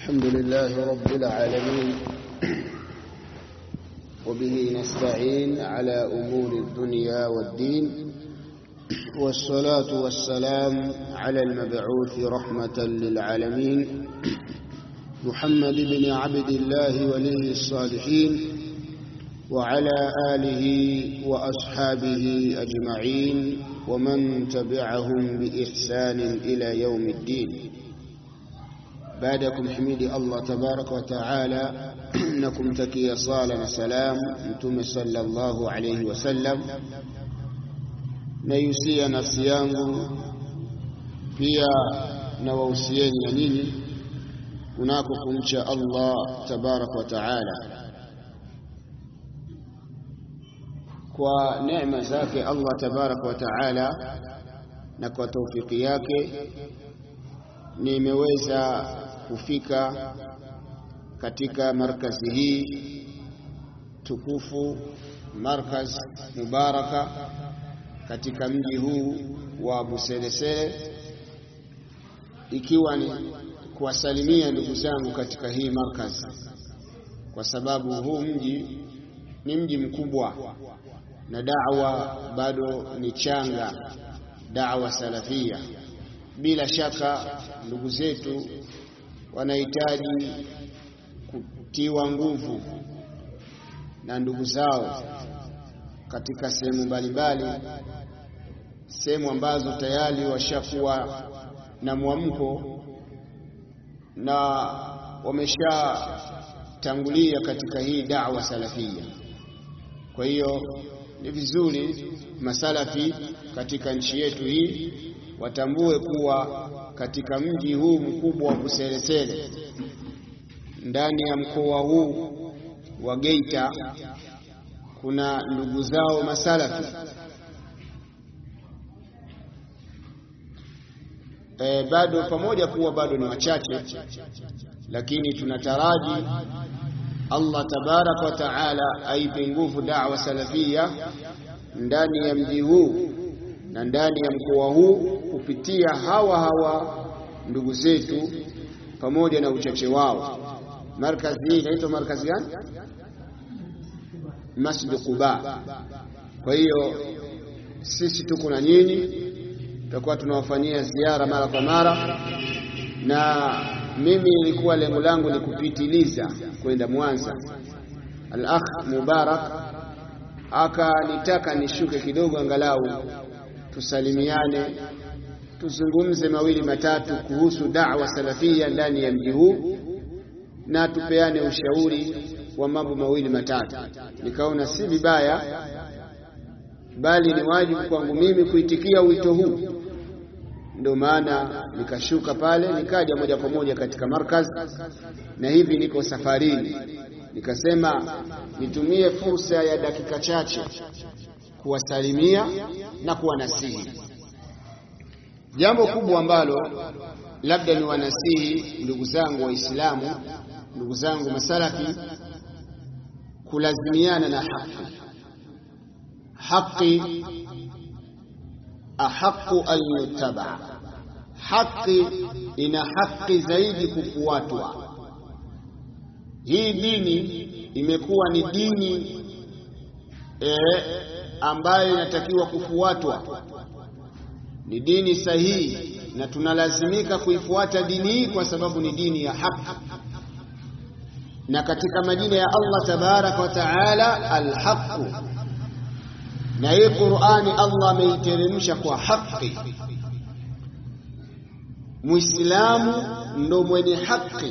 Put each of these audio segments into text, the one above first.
الحمد لله رب العالمين وبه نستعين على أمور الدنيا والدين والصلاة والسلام على المبعوث رحمة للعالمين محمد بن عبد الله ولي الصالحين وعلى آله وأصحابه أجمعين ومن تبعهم بإحسان إلى يوم الدين بعدكم حميد الله تبارك وتعالى نكم تكي صالة سلام متوم صلى الله عليه وسلم naihusia nafsi yangu pia nawahusieni na nyinyi kunako kumcha Allah tabaraka wa taala kwa neema zake Allah tabaraka wa taala na kwa taufiki yake nimeweza kufika katika markazi hii tukufu markaz mubaraka katika mji huu wa Buselesele ikiwa ni kuwasalimia ndugu zangu katika hii markaz kwa sababu huu mji ni mji mkubwa na da'wa bado ni changa da'wa salafia bila shaka ndugu zetu wanahitaji kutiwa nguvu na ndugu zao katika sehemu mbalimbali sehemu ambazo tayari washakuwa na mwamko na wameshatangulia katika hii da'wa salafia kwa hiyo ni vizuri masalafi katika nchi yetu hii watambue kuwa katika mji huu mkubwa wa Buselesele ndani ya mkoa huu wa Geita kuna ndugu zao masalafi e, bado pamoja kuwa bado ni wachache lakini tunataraji Allah tabaraka wa taala aipe nguvu da'wa salafia ndani ya mji huu na ndani ya mkoa huu kupitia hawa hawa ndugu zetu pamoja na uchache wao. Markazi hii inaitwa markazi gani? Masjid Quba. Kwa hiyo sisi tuko na nyinyi, tutakuwa tunawafanyia ziara mara kwa mara, na mimi ilikuwa lengo langu ni kupitiliza kwenda Mwanza. Al-akh Mubarak akanitaka nishuke kidogo, angalau tusalimiane, tuzungumze mawili matatu kuhusu da'wa salafia ndani ya mji huu na tupeane ushauri wa mambo mawili matatu. Nikaona si vibaya, bali ni wajibu kwangu mimi kuitikia wito huu. Ndio maana nikashuka pale, nikaja moja kwa moja katika markaz, na hivi niko safarini. Nikasema nitumie fursa ya dakika chache kuwasalimia na kuwanasihi. Jambo kubwa ambalo labda ni wanasihi ndugu zangu Waislamu, ndugu zangu masalafi, kulazimiana na haki. Haki ahaqu an yutaba, haki ina haki zaidi kufuatwa. Hii dini imekuwa ni dini e, ambayo inatakiwa kufuatwa ni dini sahihi na tunalazimika kuifuata dini hii kwa sababu ni dini ya haki na katika majina ya Allah tabaraka wa taala alhaqu na hii Qur'ani Allah ameiteremsha kwa haki Muislamu ndo mwenye haki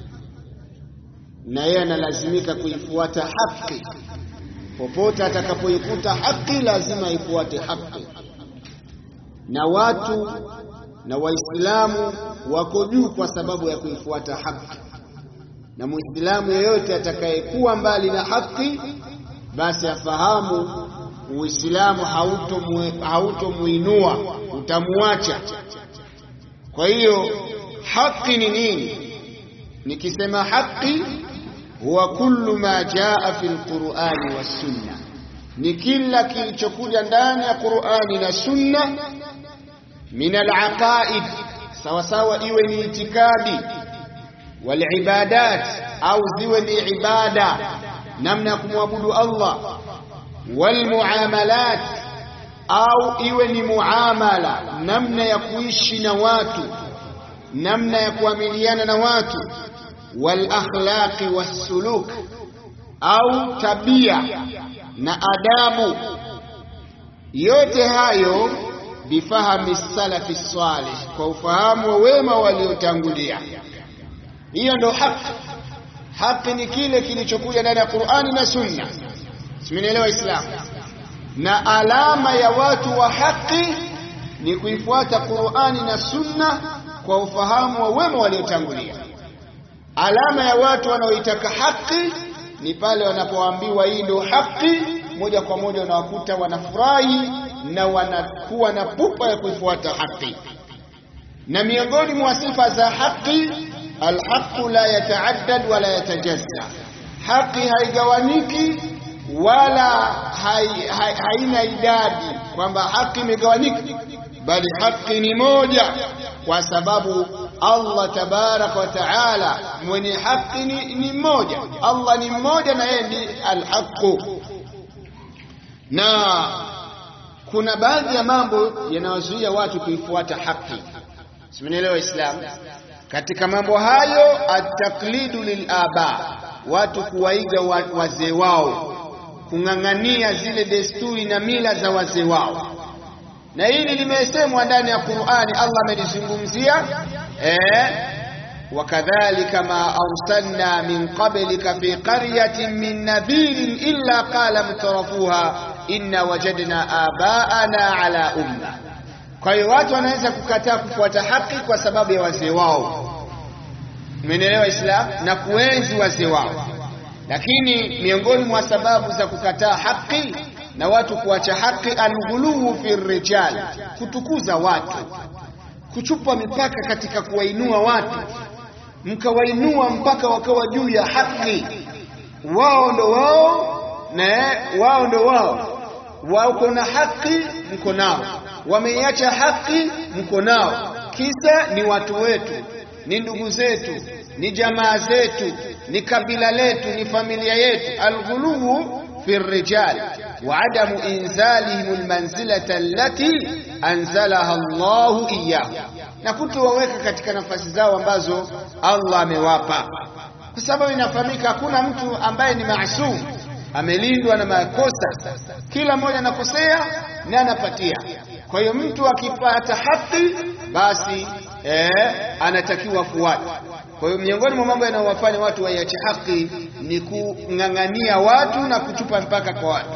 na yeye analazimika kuifuata haki popote atakapoikuta haki lazima ifuate haki na watu na waislamu wako juu kwa sababu ya kuifuata haki na muislamu yeyote atakayekuwa mbali na haki basi afahamu uislamu hautomuinua utamuacha kwa hiyo haki ni nini nikisema haki huwa kullu ma jaa fi lqurani wassunna ni kila kilichokuja ndani ya qurani na sunna min alaqaid sawa sawa iwe ni itikadi walibadat au ziwe ni ibada namna ya kumwabudu Allah walmuamalat au iwe ni muamala namna ya kuishi na watu namna ya kuamiliana na watu walakhlaqi wassuluk au tabia na adabu yote hayo bifahami salafi salih kwa ufahamu wa wema waliotangulia hiyo ndo haki haki ni kile kilichokuja ndani ya Qur'ani na Sunna simenielewa Islamu na alama ya watu wa haki ni kuifuata Qur'ani na Sunna kwa ufahamu wa wema waliotangulia alama ya watu wanaoitaka haki ni pale wanapoambiwa hii ndio haki moja kwa moja unawakuta wanafurahi na wanakuwa na pupa ya kuifuata haki na miongoni mwa sifa za haki alhaqu la yataaddad wala yatajazza haki haigawaniki wala hai, hai, haina idadi kwamba haki imegawanyika bali haki ni moja kwa sababu Allah tabarak wa taala mwenye haki ni, ni mmoja Allah ni mmoja na yeye ni alhaqu na kuna baadhi ya mambo yanayozuia watu kuifuata haki simenielewa Islam katika mambo hayo ataklidu lilaba watu kuwaiga wazee wao kung'ang'ania zile desturi na mila za wazee wao na hili limesemwa ndani ya Qur'ani Allah amelizungumzia eh wakadhalika ma arsalna min qablika fi qaryatin min nadhirin illa qala mutrafuha inna wajadna abaana ala umma kwa hiyo watu wanaweza kukataa kufuata haki kwa sababu ya wazee wao umeelewa Islam na kuenzi wazee wao lakini miongoni mwa sababu za kukataa haki na watu kuacha haki alghuluhu fi rijal kutukuza watu kuchupa mipaka katika kuwainua watu mkawainua mpaka wakawa juu ya haki wao ndo wao na wao ndo wao wako na haki mko nao wameiacha haki mko nao kisa ni watu wetu ni ndugu zetu ni jamaa zetu ni kabila letu ni familia yetu alghuluhu fi rijal وعدم إنزالهم المنزلة التي أنزلها الله إياه na kutowaweka katika nafasi zao ambazo Allah amewapa, kwa sababu inafahamika hakuna mtu ambaye ni maasum, amelindwa na makosa. Kila mmoja anakosea na anapatia. Kwa hiyo mtu akipata haki, basi eh, anatakiwa fuate. Kwa hiyo miongoni mwa mambo yanayowafanya watu waiache haki ni kung'ang'ania watu na kuchupa mpaka kwa watu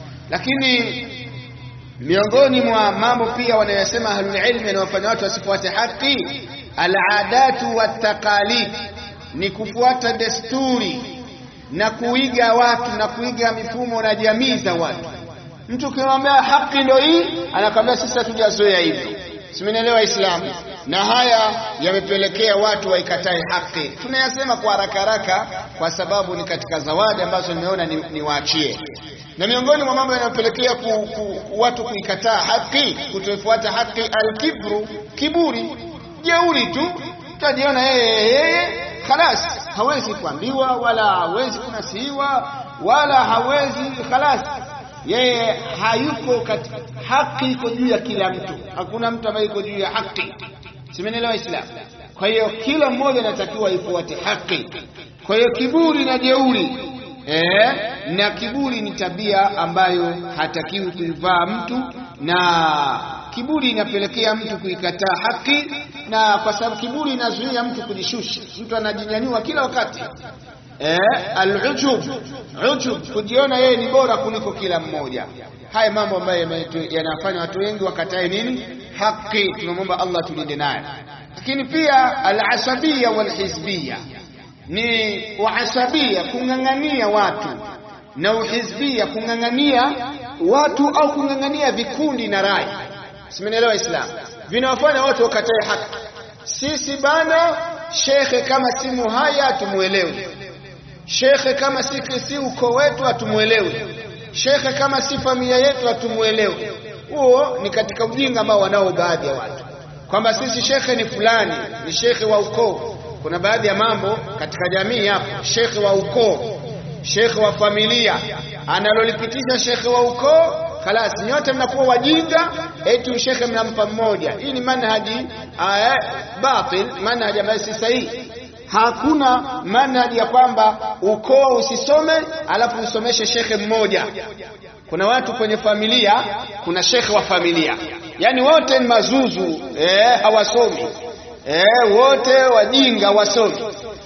lakini miongoni mwa mambo pia wanayosema ahlul ilmi yanayofanya watu wasifuate haki aladatu wattaqalid ni kufuata desturi na kuiga watu na kuiga mifumo na jamii za watu mtu ukimwambia haki ndio hii anakwambia sisi hatujazoea hivyo simenielewa islamu na haya yamepelekea watu waikatae haki tunayasema kwa haraka haraka kwa sababu ni katika zawadi ambazo nimeona niwaachie ni na miongoni mwa mambo yanayopelekea ku, ku, watu kuikataa haki kutoifuata haki alkibru kiburi jeuri tu tajiona yeye yeye khalas hawezi kuambiwa wala hawezi kunasihiwa wala hawezi khalas yeye hayuko katika haki iko juu ya kila mtu hakuna mtu ambaye yuko juu ya haki simenielewa islam kwa hiyo kila mmoja anatakiwa ifuate haki kwa hiyo kiburi na jeuri eh, na kiburi ni tabia ambayo hatakiwi kuivaa mtu na kiburi inapelekea mtu kuikataa haki na kwa sababu kiburi inazuia mtu kujishusha mtu anajinyanyua kila wakati eh, al-ujub ujub kujiona yeye ni bora kuliko kila mmoja haya mambo ambayo yanafanya watu wengi wakatae nini haki tunamwomba Allah tulinde naye lakini pia al-asabiyya wal-hizbiyya ni uhasabia kung'ang'ania watu na uhizbia kung'ang'ania watu au kung'ang'ania vikundi na rai simenielewa islam vinawafanya watu wakatae haki sisi bana shekhe kama si muhaya hatumuelewi shekhe kama si, si uko wetu hatumuelewi shekhe kama si familia yetu hatumuelewi huo ni katika ujinga ambao wanao baadhi ya watu kwamba sisi shekhe ni fulani ni shekhe wa ukoo kuna baadhi ya mambo katika jamii hapo, shekhe wa ukoo, shekhe wa familia analolipitisha shekhe wa ukoo, khalas nyote mnakuwa wajinga, eti shekhe mnampa mmoja. Hii ni manhaji uh, batil, manhaji ambayo si sahihi. Hakuna manhaji ya kwamba ukoo usisome alafu usomeshe shekhe mmoja. Kuna watu kwenye familia, kuna shekhe wa familia, yaani wote ni mazuzu eh, hawasomi eh, wote wajinga wasomi,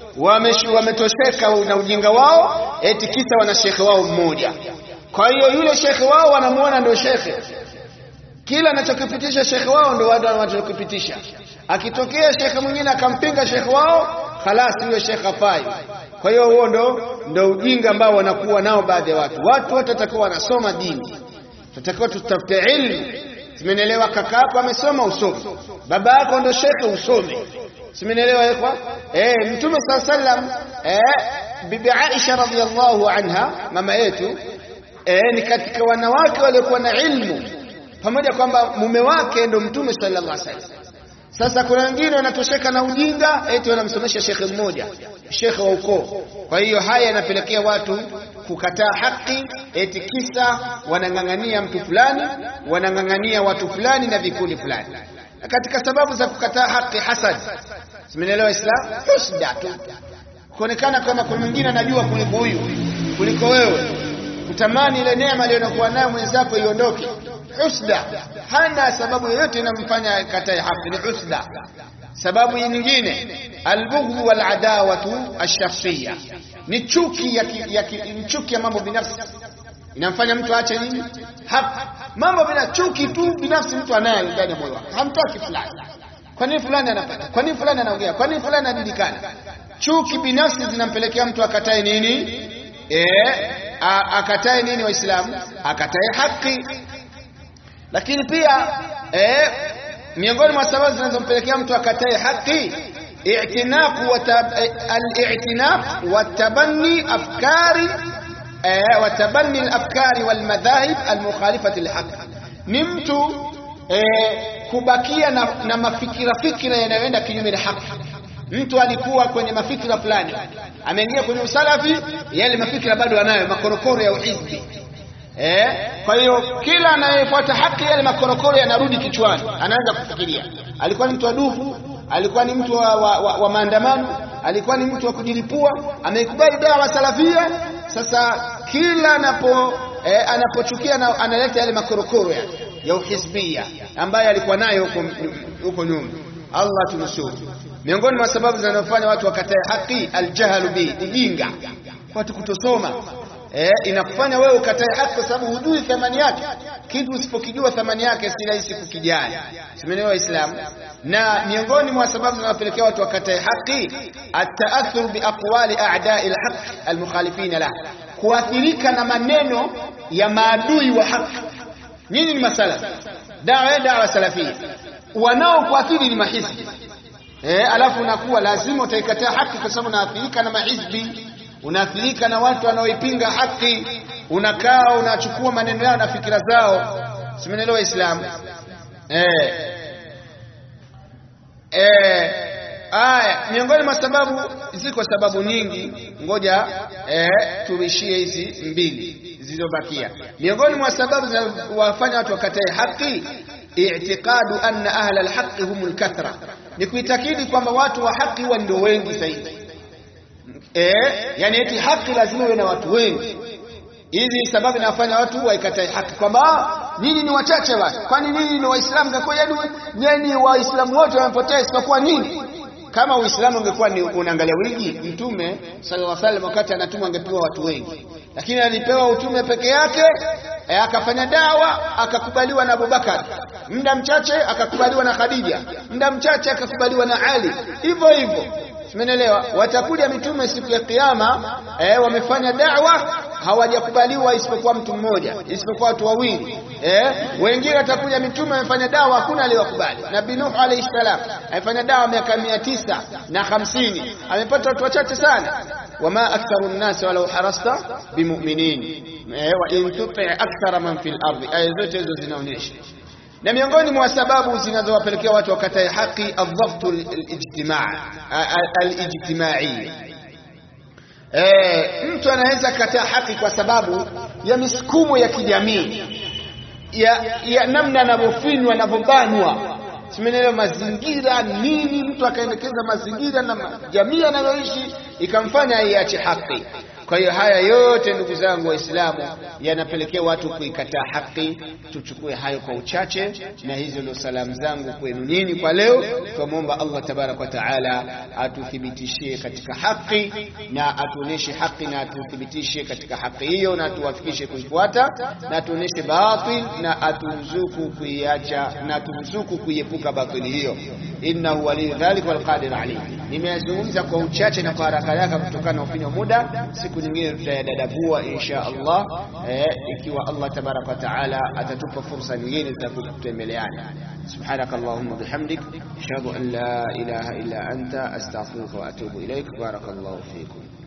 wametosheka na ujinga wao, eti kisa wana shekhe wao mmoja. Kwa hiyo yule shekhe wao wanamuona ndio shekhe, kila anachokipitisha shekhe wao ndio watu wanachokipitisha. Akitokea shekhe mwingine akampinga shekhe wao, khalas, huyo shekhe hafai. Kwa hiyo huo ndo ndo ujinga ambao wanakuwa nao baadhi ya watu. Watu wote watakuwa wanasoma dini, tutakiwa tutafute ilmu. Simenielewa? Kaka yako amesoma, usome. Baba yako ndo shekhe, usome. Simenielewa ikhwa? Eh, Mtume saa sallam, eh, Bibi Aisha radhiallahu anha, mama yetu, eh, ni katika wanawake waliokuwa na ilmu, pamoja kwamba mume wake ndo Mtume sallallahu alaihi wasallam. Sasa kuna wengine wanatosheka na ujinga, eti wanamsomesha shekhe mmoja, shekhe wa ukoo. Kwa hiyo haya yanapelekea watu kukataa haki, eti kisa wanang'ang'ania mtu fulani, wanang'ang'ania watu fulani na vikundi fulani. Na katika sababu za kukataa haki, hasad. Simenielewa Islam? Husda tu, kuonekana kama kuna mwingine anajua kuliko huyu, kuliko wewe, kutamani ile neema aliyokuwa nayo mwenzako iondoke husda hana sababu yoyote inamfanya katae haki, ni husda. Sababu nyingine albughdhu wal adawatu ash-shakhsiyya, ni chuki ya, ki, ya, ki, chuki ya mambo binafsi inamfanya mtu aache nini haki. Mambo bila chuki tu binafsi mtu anayo ndani ya moyo wake, hamtaki fulani. Kwa nini fulani anapata? Kwa nini fulani anaongea? Kwa nini fulani anajulikana? Chuki binafsi zinampelekea mtu akatae nini? Eh, akatae nini? Waislamu akatae haki lakini pia eh, miongoni mwa sababu zinazompelekea mtu akatae haki i'tinaq al-i'tinaq wa tabanni afkari wa tabanni al-afkari wal madhahib al-mukhalifati lihaq, ni mtu eh, kubakia na, na mafikira fikira yanayoenda kinyume na haki. Mtu alikuwa kwenye mafikira fulani, ameingia kwenye usalafi, yale mafikira bado anayo, makorokoro ya uhizbi Eh, kwa hiyo kila anayefuata haki yale makorokoro yanarudi kichwani, anaanza kufikiria. Alikuwa ni mtu wa dufu, alikuwa ni mtu wa, wa, wa, wa maandamano, alikuwa ni mtu wa kujilipua, ameikubali dawa salafia. Sasa kila anapo eh, anapochukia na, analeta yale makorokoro ya, ya uhizbia ambayo alikuwa nayo huko huko nyuma. Allah tunusuru. Miongoni mwa sababu zinazofanya watu wakatae haki, aljahlu bi, ujinga, watu kutosoma Eh, inakufanya wewe ukatae haki kwa sababu hujui thamani yake. Kitu usipokijua thamani yake si rahisi kukijali. Simeelewa Waislamu? Na miongoni mwa sababu zinazopelekea watu wakatae haki, ataathur bi aqwali a'da'i al-haq al-mukhalifina la, kuathirika na maneno ya maadui wa haki. Nyinyi ni masala dawa dawa salafia, wanaokuathiri ni mahizbi eh, alafu unakuwa lazima utaikataa haki kwa sababu unaathirika na mahizbi unaathirika na watu wanaoipinga haki, unakaa unachukua maneno yao na fikira zao. Simenelewa Waislamu eh, eh, aya. Miongoni mwa sababu, ziko sababu nyingi, ngoja eh, tuishie hizi mbili zilizobakia. Miongoni mwa sababu zinazowafanya watu wakatae haki, i'tiqadu anna ahla alhaqi humul kathra, ni kuitakidi kwamba watu wa haki huwa ndio wengi zaidi. Eh, yani eti haki lazima iwe na watu wengi. Hizi sababu inafanya watu waikatae haki kwamba nyinyi ni wachache basi. Kwani nyinyi ni Waislamu ngekuwa yani nyinyi Waislamu wote wamepotea isipokuwa nyinyi. Kama Uislamu ungekuwa ni unaangalia wingi, Mtume sallallahu alaihi wasallam wakati anatumwa angepewa watu wengi, lakini alipewa utume peke yake e, akafanya dawa akakubaliwa na Abubakar, muda mchache akakubaliwa na Khadija, muda mchache akakubaliwa na Ali, hivyo hivyo Simenelewa, watakuja mitume siku ya Kiyama eh, wamefanya da'wa hawajakubaliwa isipokuwa mtu mmoja, isipokuwa watu wawili eh, wengine watakuja mitume wamefanya da'wa hakuna aliyowakubali. Nabii Nuh alayhi salam amefanya da'wa miaka mia tisa na hamsini amepata watu wachache sana. wama aktharu nnasi walau harasta bimuminin eh, wa in tuti akthara man fil ardi. Aya zote hizo zinaonyesha na miongoni mwa sababu zinazowapelekea watu wakatae haki aldhaftu alijtimaa alijtimai e, mtu anaweza kataa haki kwa sababu ya misukumo ya kijamii ya, ya namna anavyofinywa anavyobanwa simenelewa mazingira nini mtu akaendekeza mazingira na jamii anayoishi ikamfanya iache haki kwa hiyo haya yote ndugu zangu waislamu yanapelekea watu kuikataa haki tuchukue hayo kwa uchache na hizo ndio salamu zangu kwenu nini kwa leo twamwomba allah tabaraka wa taala atuthibitishie katika haki na atuoneshe haki na atuthibitishie katika haki hiyo na atuwafikishe kuifuata na atuoneshe batil na aturuzuku kuiacha na aturuzuku kuiepuka batili hiyo innahu waliyu dhalik walqadir alayh nimeyazungumza kwa uchache na kwa haraka haraka kutokana na ufinyo muda siku nyingine tutayadadabua insha Allah eh, ikiwa Allah tabaraka wa taala atatupa fursa nyingine za kutembeleana سبحانك اللهم وبحمدك أشهد أن لا إله إلا أنت أستغفرك وأتوب إليك بارك الله فيكم